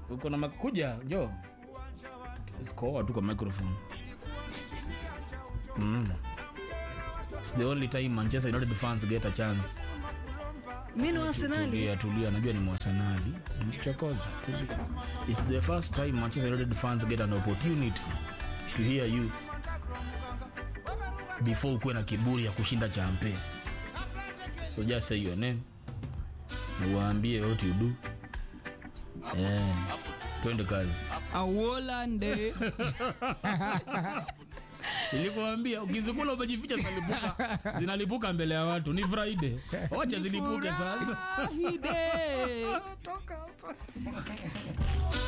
uko na mak- kuja njo sikoa tu kwa microphone mm. It's the only time manchester united fans get a chance mi ni arsenali tulia tulia najua ni mwasanali mchokoza tulia its the first time manchester united fans get an opportunity to hear you before ukuwe na kiburi ya kushinda champe so just say your name na uwaambie what you do eh, twende kazi awolande ilikuambia ukizikula umejificha zinalipuka zinalipuka mbele ya watu ni friday wacha zilipuke sasa Furahide.